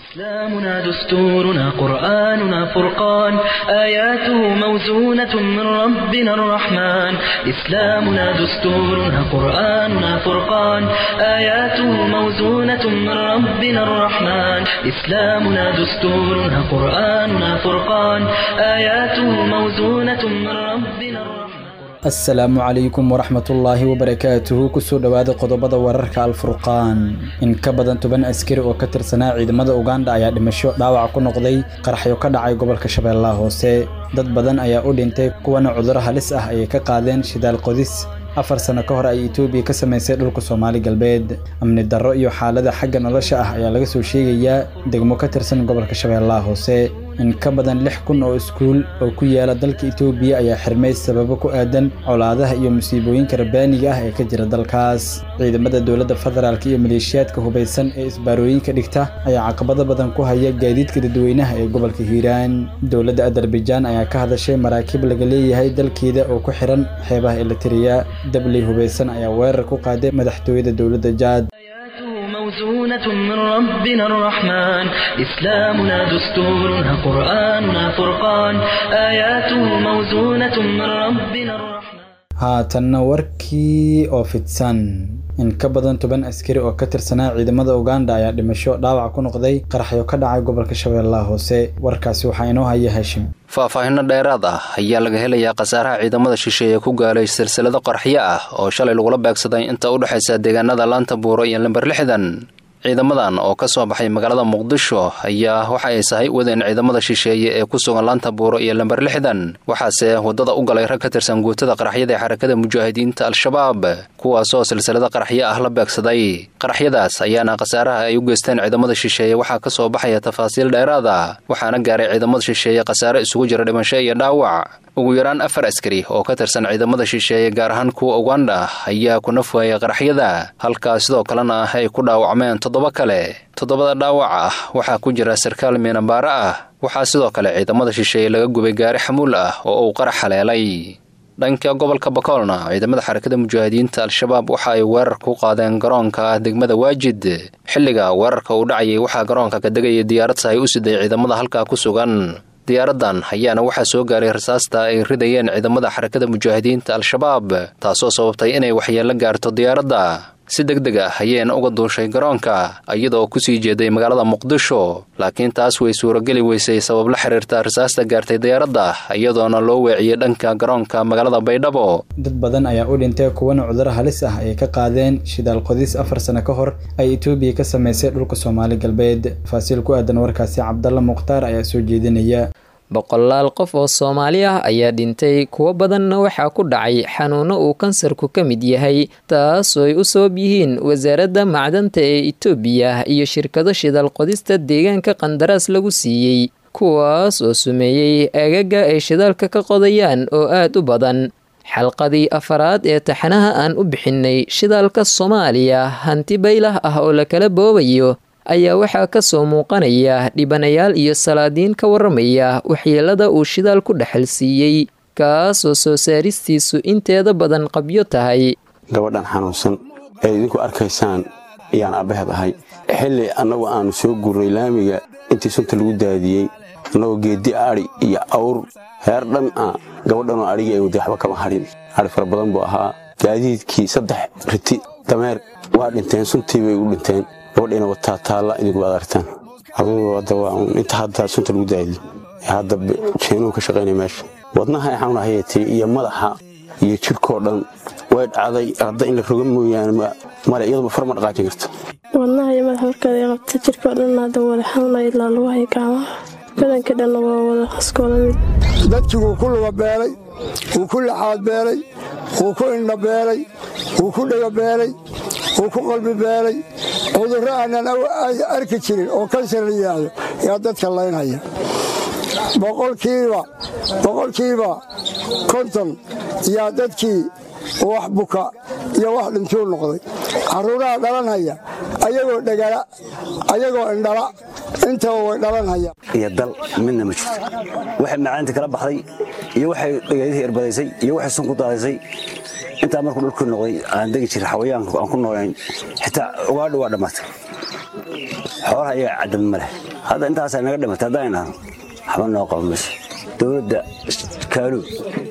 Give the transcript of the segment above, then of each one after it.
إسلامنا دستورنا قرآننا فرقان آياته موزونة من ربنا الرحمن إسلامنا دستورنا قرآننا فرقان آياته موزونة من ربنا الرحمن إسلامنا دستورنا قرآننا فرقان آياته موزونة من ربنا الرحمن asalaamu calaykum waraxmatullaahi wabarakaatuhu kusoo dhowaada qodobada wararka alfurqaan in ka badan toban askari oo ka tirsanaa ciidamada uganda ayaa dhimasho dhaawac ku noqday qaraxyo ka dhacay gobolka shabeellaha hoose dad badan ayaa u dhintay kuwana cudurro halis ah ayay ka qaadeen shidaal qodis afar sano ka hor ay etoobiya ka samaysay dhulka soomaali galbeed amni darro iyo xaalada xagga nolosha ah ayaa laga soo sheegayaa degmo ka tirsan gobolka shabeellaha hoose in ka badan lix kun oo iskuul oo ku yaala dalka etoobiya ayaa xirmay sababo ku aadan colaadaha iyo musiibooyinka rabbaaniga ah ee ka jira dalkaas ciidamada dowladda federaalk iyo maleeshiyaadka hubaysan ee isbaarooyinka dhigta ayaa caqabado badan ku haya gaadiidka dadweynaha ee gobolka hiiraan dowladda azerbaijan ayaa ka hadashay maraakiib laga leeyahay dalkeeda oo ku xiran xeebaha elitiriya dabley hubaysan ayaa weerar ku qaaday madaxtooyada dowladda jaad موزونة من ربنا الرحمن إسلامنا دستورنا قرآننا فرقان آياته موزونة من ربنا الرحمن haatanna warkii oo fidsan in ka badan toban askari oo ka tirsanaa ciidamada uganda ayaa dhimasho dhaawac ku noqday qaraxyo ka dhacay gobolka shabeellaha hoose warkaasi waxaa inoo haya hashim faahfaahinno dheeraad ah ayaa laga helayaa khasaaraha ciidamada shisheeye ku gaalay silsilado qarxyo ah oo shalay lagula beegsaday inta u dhexaysa deegaanada laanta buuro iyo lamber lixdan ciidamadan oo ka soo baxay magaalada muqdisho ayaa waxa ay sahay wadeen ciidamada shisheeye ee ku sugan laanta buuro iyo lamber lixdan waxaase waddada u galay rag ka tirsan guutada qaraxyada ee xarakada mujaahidiinta al-shabaab kuwaasoo silsilado qaraxyo ah la beegsaday qaraxyadaas ayaana khasaaraha ay u geysteen ciidamada shisheeye waxaa ka soo baxaya tafaasiil dheeraada waxaana gaaray ciidamada shisheeye khasaare isugu jira dhimasho iyo dhaawac ugu yaraan afar askari oo ka tirsan ciidamada shisheeye gaar ahaan kuwa uganda ayaa ku nafwaayay qaraxyada halkaa sidoo kalena ay ku dhaawacmeen toddoba kale toddobada dhaawac ah waxaa ku jira sarkaal miinabaare ah waxaa sidoo kale ciidamada shisheeye laga gubay gaari xamuul ah oo uu qarax haleelay dhanka gobolka bakoolna ciidamada xarakada mujaahidiinta al-shabaab waxa ay weerar ku qaadeen garoonka degmada waajid xilliga weerarka uu dhacayay waxaa garoonka ka degaya diyaarad sahay u siday ciidamada halkaa ku sugan diyaaradan ayaana waxaa soo gaaray rasaasta ay ridayeen ciidamada xarakada mujaahidiinta al-shabaab taasoo sababtay inay waxyeello gaarto diyaaradda si deg deg ah ayayna uga duushay garoonka iyadoo kusii jeeday magaalada muqdisho laakiin taas way suurageli weysay sabab la xiriirta rasaasta gaartay diyaaradda iyadoona loo weeciyey dhanka garoonka magaalada baydhabo dad badan ayaa u dhintay kuwana cudurro halis ah ayay ka qaadeen shidaal qodis afar sano ka hor ay etoobiya ka samaysay dhulka soomaali galbeed faasiil ku aadan warkaasi cabdalla mukhtaar ayaa soo jeedinaya boqolaal qof oo soomaali ah ayaa dhintay kuwo badanna waxaa ku dhacay xanuuno uu kansarku ka mid yahay taasoo ay u sabab yihiin wasaaradda macdanta ee itoobiya iyo shirkado shidaal qodista deegaanka qandaraas lagu siiyey kuwaas oo sumeeyey agaga ay shidaalka ka qodayaan oo aad u badan xalqadii afaraad ee taxanaha aan u bixinnay shidaalka soomaaliya hanti baylah ah oo lakala boobayo ayaa waxaa ka soo muuqanaya dhibanayaal iyo salaadiin ka warramaya waxyeelada uu shidaal ku dhexal siiyey kaasoo soo saaristiisu inteeda badan qabyo tahay gabadhan xanuunsan ee idinku arkaysaan ayaan abbaheed ahay xilli annagu aannu soo gurnay laamiga intii sunta lagu daadiyey annagoo geeddi adhi iyo awr heer dhan ah gabadhanoo adhigii ay wadday waxba kama hadhin adhi fara badan buu ahaa gaadiidkii saddex riti dameer waa dhinteen suntii bay u dhinteen gabadhayna wataa taalla idinku waad aragtaan adugu hadda waa inta hadda sunta lagu daadiyo hadda jeenuhu ka shaqaynaya meesha wadnaha ay xanuun hayatay iyo madaxa iyo jirkoo dhan way dhacday hadda in la roga mooyaane male iyaduma far ma dhaqaajin karta wadnaha iyo madaxa warkeeda qabta jirkoo dhan hadda wada xanuunaya ilaa lagu haya gacmaha badanka dhanna waa wada iskoola mid dadkii wuu ku luga beelay wuu ku laxaad beelay wuu ku indha beelay wuu ku dhega beelay wuu ku qalbi beelay cudurro aanan arki jirin oo kansar la yidhaahdo yaa dadka laynhaya boqolkiiba boqolkiiba konton yaa dadkii wax buka iyo wax dhintuu noqday carruuraha dhalanhaya ayagoo dhegala ayagoo indhala intaba way dhalanhaya iyo dal midna ma jirto waxay macaanta kala baxday iyo waxay dhegeydihii erbadaysay iyo waxay sun ku daadaysay intaa markuu dhulkii noqday aan degi jiray xawayaanka aan ku noolayn xitaa ugaadha waa dhammaatay xoolaha iyaga caddan ma leh hadda intaasaa naga dhimatay haddaan idhahno waxba noo qabo mayso dowladda kaaluub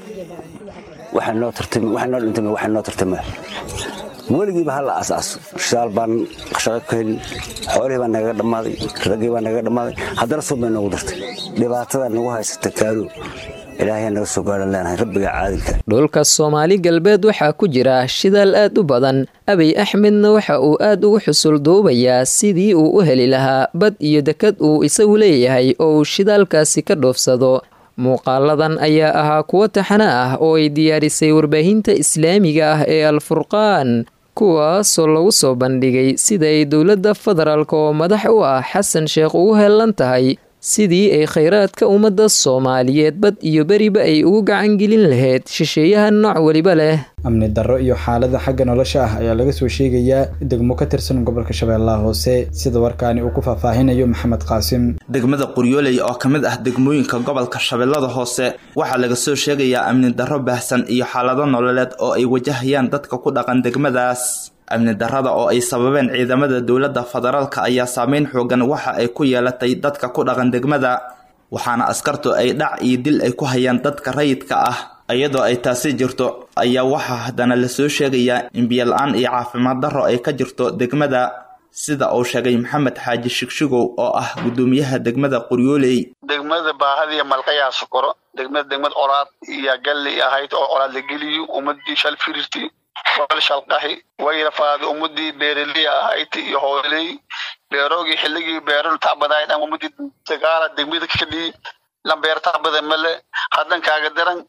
waxay noo tartami waxay noo dhintay waxay noo tartamay weligiiba hala aasaaso shidaal baan shaqo ka helin xoolihii baa nagaga dhammaaday raggii baa nagaga dhammaaday haddana suub bay noogu dartay dhibaatada nagu haysata kaaluub ilaahay naga soo gaadhan leenahay rabbiga caadilka dhulka soomaali galbeed waxaa ku jira shidaal aad u badan abiy axmedna waxa uu aad ugu xusul duubayaa sidii uu u heli lahaa bad iyo dekad uu isagu leeyahay oo uu shidaalkaasi ka dhoofsado muuqaaladan ayaa ahaa kuwo taxano ah oo ay diyaarisay warbaahinta islaamiga ah ee alfurqaan kuwaasoo lagu soo bandhigay sida ay dowladda federaalk oo madax u ah xasan sheekh ugu heellan tahay sidii ay khayraadka ummadda soomaaliyeed bad iyo beriba ay ugu gacangelin lahayd shisheeyaha nooc weliba leh amni darro iyo xaalada xagga nolosha ah ayaa laga soo sheegayaa degmo ka tirsan gobolka shabeellaha hoose sida warkaani uu ku faahfaahinayo maxamed qaasim degmada qoryooley oo ka mid ah degmooyinka gobolka shabeellada hoose waxaa laga soo sheegayaa amni darro baahsan iyo xaalado nololeed oo ay wajahayaan dadka ku dhaqan degmadaas amni darrada oo ay sababeen ciidamada dowladda federaalka ayaa saameyn xoogan waxa ay ku yeelatay dadka ku dhaqan degmada waxaana askartu ay dhac iyo dil ay ku hayaan dadka rayidka ah iyadoo ay taasi jirto ayaa waxaa haddana lasoo sheegayaa in biyo-la-aan iyo caafimaad darro ay ka jirto degmada sida uu sheegay maxamed xaaji shigshigow oo ah guddoomiyaha degmada qoryooley degmada baahadiiyo malqayaa sokoro degmada degmad colaad iyo galli ahayd oo colaad la geliyo ummadii shal firirti wal shalqahi wayrafaada ummadii beeraliya ahayd iyo hooley beeroogii xilligii beero tacbadayd ama ummadii dagaala degmada kadhii lambeer tacbada male haddan kaaga daran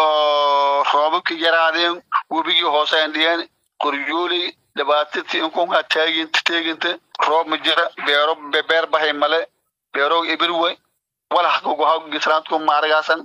oo roobabkii yaraadeen webigii hoose andhiyeen qoryooley dhibaatadii inkunkaa taagint teeginta roob ma jira beero beer bahay male beeroog ibirwe walax kuguhagisraantku maaragaasan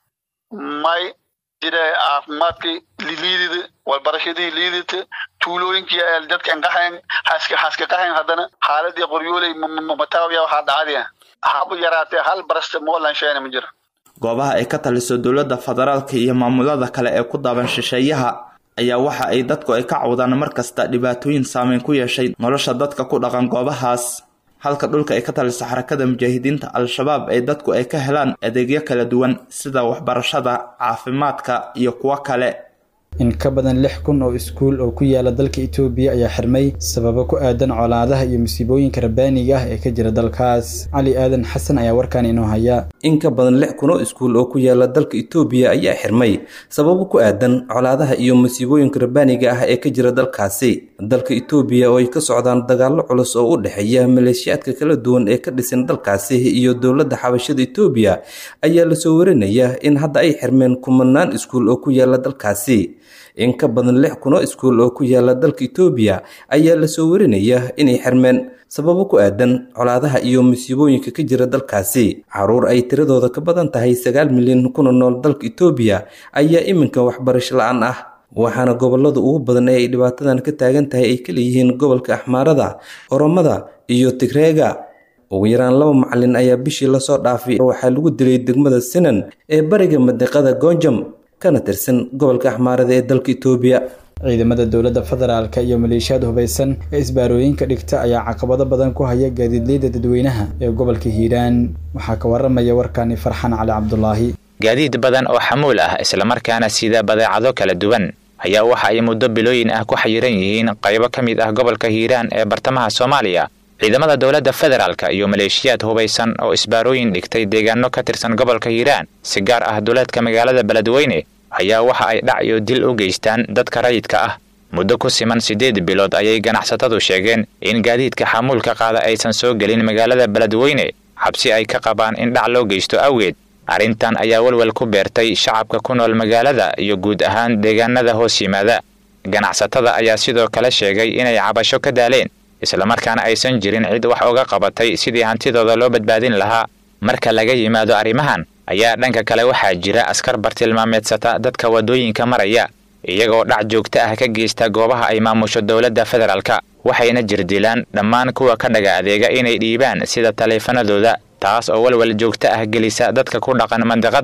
may jira caafimaadkii liidida walbarashadii liidata tuulooyinkii dadka inqaxeen haska haska qaxeen haddana xaaladii qoryooley mataawiya waxaa dhacadiya haba yaraatee hal barasta moolan sheena ma jira goobaha ay ka taliso dowladda federaalka iyo maamulada kale ee ku daaban shisheeyaha ayaa waxa ay dadku ay ka cawdaan mar kasta dhibaatooyin saameyn ku yeeshay nolosha dadka ku dhaqan goobahaas halka dhulka ay ka taliso xarakada mujaahidiinta al-shabaab ay dadku ay ka helaan adeegyo kala duwan sida waxbarashada caafimaadka iyo kuwo kale in ka badan lix kun oo iskuul oo ku yaala dalka itoobiya ayaa xirmay sababo ku aadan colaadaha iyo musiibooyinka rabbaaniga ah ee ka jira dalkaas cali aadan xasan ayaa warkaan inoo haya in ka badan lix kun oo iskuul oo ku yaala dalka itoobiya ayaa xirmay sababo ku aadan colaadaha iyo musiibooyinka rabbaaniga ah ee ka jira dalkaasi dalka itoobiya oo ay ka socdaan dagaallo culus oo u dhexeeya maleeshiyaadka kala duwan ee ka dhisan dalkaasi iyo dowladda xabashada itoobiya ayaa lasoo warinaya in hadda ay xirmeen kumanaan iskuul oo ku yaala dalkaasi in ka badan lix kun oo iskuul oo ku yaala dalka itoobiya ayaa lasoo warinaya inay xirmeen sababo ku aadan colaadaha iyo musiibooyinka ka jira dalkaasi caruur ay tiradooda ka badan tahay sagaal milyan kuna nool dalka itoobiya ayaa iminka waxbarasho la-aan ah waxaana gobolada ugu badan ee ay dhibaatadan ka taagan tahay ay kaleeyihiin gobolka axmaarada oromada iyo tigreega ugu yaraan laba macalin ayaa bishii lasoo dhaafay waxaa lagu dilay degmada sinan ee bariga madiqada goonjam kana tirsan gobolka axmaarada ee dalka itoobiya ciidamada dowladda federaalka iyo maleeshiyaad hubaysan ee isbaarooyinka dhigta ayaa caqabado badan ku haya gaadiidleyda dadweynaha ee gobolka hiiraan waxaa ka waramaya warkani farxan cali cabdulaahi gaadiid badan oo xamuul ah islamarkaana sida badeecado kala duwan ayaa waxa ay muddo bilooyin ah ku xayiran yihiin qaybo ka mid ah gobolka hiiraan ee bartamaha soomaaliya ciidamada dowladda federaalka iyo maleeshiyaad hubaysan oo isbaarooyin dhigtay deegaano ka tirsan gobolka hiiraan si gaar ah duleedka magaalada beledweyne ayaa waxa ay dhac iyo dil u geystaan dadka rayidka ah muddo ku siman siddeed bilood ayay ganacsatadu sheegeen in gaadiidka xamuulka qaada aysan soo gelin magaalada beledweyne xabsi ay ka qabaan in dhac loo geysto awgeed arrintan ayaa welwel ku beertay shacabka ku nool magaalada iyo guud ahaan deegaanada hoos yimaada ganacsatada ayaa sidoo kale sheegay inay cabasho ka daaleen islamarkaana aysan jirin cid wax uga qabatay sidii hantidooda loo badbaadin lahaa marka laga yimaado arrimahan ayaa dhanka kale waxaa jira askar bartilmaameedsata dadka waddooyinka maraya iyagoo dhac joogto ah ka geysta goobaha ay maamusho dowladda federaalka waxayna jirdilaan dhammaan kuwa ka dhaga adeega inay dhiibaan sida taleefanadooda taas oo walwal joogto ah gelisa dadka ku dhaqan mandiqadda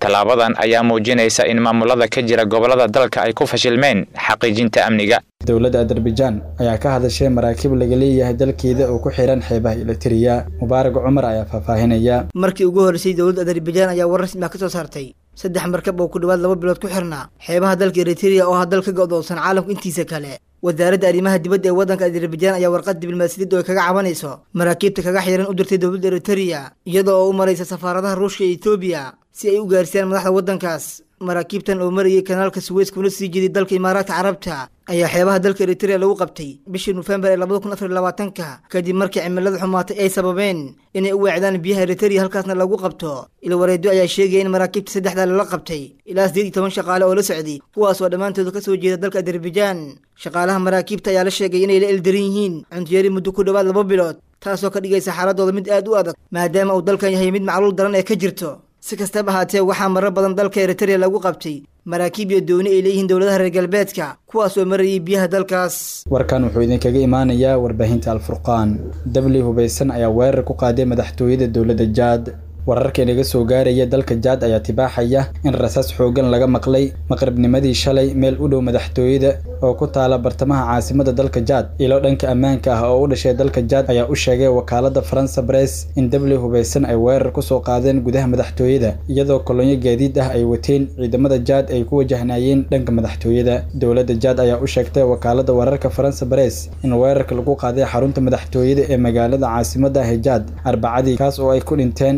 tallaabadan ayaa muujinaysa in maamulada ka jira gobollada dalka ay ku fashilmeen xaqiijinta amniga dowladda azerbaijan ayaa ka hadashay maraakiib laga leeyahay dalkeeda oo ku xihan xeebaha elitiriya mubaarag cumar ayaa faahfaahinaya markii ugu horreysay dowladda azerbaijan ayaa war rasmi ah ka soo saartay saddex markab oo ku dhowaad laba bilood ku xirnaa xeebaha dalka eritrea oo ah dal ka go'doonsan caalamku intiisa kale wasaaradda arrimaha dibadda ee waddanka azerbaijan ayaa warqad diblomaasiyadda oo kaga cabanayso maraakiibta kaga xiran u dirtay dowladda eritrea iyada oo u maraysa safaaradaha ruushka iyo etoobiya si ay u gaarsiiyaan madaxda waddankaas maraakiibtan oo marayay kanaalka suweys kuna sii jeeday dalka imaaraadka carabta ayaa xeebaha dalka eritrea lagu qabtay bishii nofembar ee labada kun afar iyo labaatanka kadib markii cimilada xumaatay ay sababeen inay u weecdaan biyaha eritrea halkaasna lagu qabto ilwareedyo ayaa sheegaya in maraakiibta saddexdaa lala qabtay ilaa sideed iyo toban shaqaale oo la socday kuwaas oo dhammaantooda ka soo jeeda dalka azerbaijan shaqaalaha maraakiibta ayaa la sheegay inay la eldaran yihiin cuntiyari muddo ku dhowaad laba bilood taasoo ka dhigaysa xaaladooda mid aad u adag maadaama uu dalkan yahay mid macluul daran ee ka jirto si kastaba ahaatee waxaa marar badan dalka eritrea lagu qabtay maraakiib iyo dooni ay leeyihiin dowladaha reer galbeedka kuwaas oo marayay biyaha dalkaas warkan wuxuu idinkaga imaanayaa warbaahinta alfurqaan dabli hubaysan ayaa weerar ku qaaday madaxtooyada dowladda jaad wararka inaga soo gaaraya dalka jaad ayaa tibaaxaya in rasaas xoogan laga maqlay maqribnimadii shalay meel u dhow madaxtooyada oo ku taala bartamaha caasimada dalka jaad ilo dhanka ammaanka ah oo u dhashay dalka jaad ayaa u sheegay wakaalada faransa bress in dabli hubaysan ay weerar kusoo qaadeen gudaha madaxtooyada iyadoo kolonyo gaadiid ah ay wateen ciidamada jaad ay ku wajahnaayeen dhanka madaxtooyada dowladda jaad ayaa u sheegtay wakaalada wararka faransa bress in weerarka lagu qaaday xarunta madaxtooyada ee magaalada caasimada ah ee jaad arbacadii kaas oo ay ku dhinteen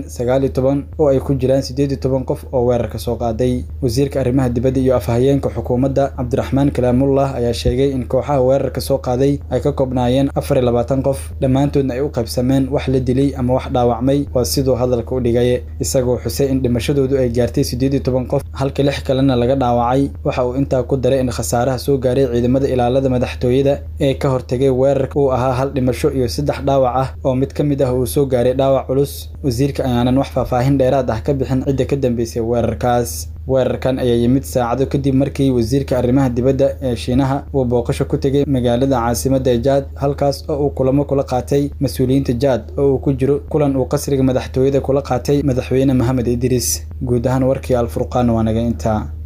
oo ay ku jiraan siddeed iyo toban qof oo weerarka soo qaaday wasiirka arrimaha dibadda iyo afhayeenka xukuumadda cabdiraxmaan kalaamullah ayaa sheegay in kooxaha weerarka soo qaaday ay ka koobnaayeen afar iyo labaatan qof dhammaantoodna ay u qaybsameen wax la dilay ama wax dhaawacmay waa siduu hadalka u dhigay isagoo xusay in dhimashadoodu ay gaartay siddeed iyo toban qof halka lix kalena laga dhaawacay waxa uu intaa ku daray in khasaaraha soo gaaray ciidamada ilaalada madaxtooyada ee ka hortegay weerarka uu ahaa hal dhimasho iyo saddex dhaawac ah oo mid ka mid ah uu soo gaaray dhaawac culus wasiirka ayaanan wax faahfaahin dheeraad ah ka bixin cidda ka dambeysay weerarkaas weerarkan ayaa yimid saacado kadib markii wasiirka arrimaha dibadda ee shiinaha uu booqasho ku tegay magaalada caasimadda ee jaad halkaas oo uu kulamo kula qaatay mas-uuliyiinta jaad oo uu ku jiro kulan uu qasriga madaxtooyada kula qaatay madaxweyne maxamed idriis guud ahaan warkii alfurqaan waa naga intaa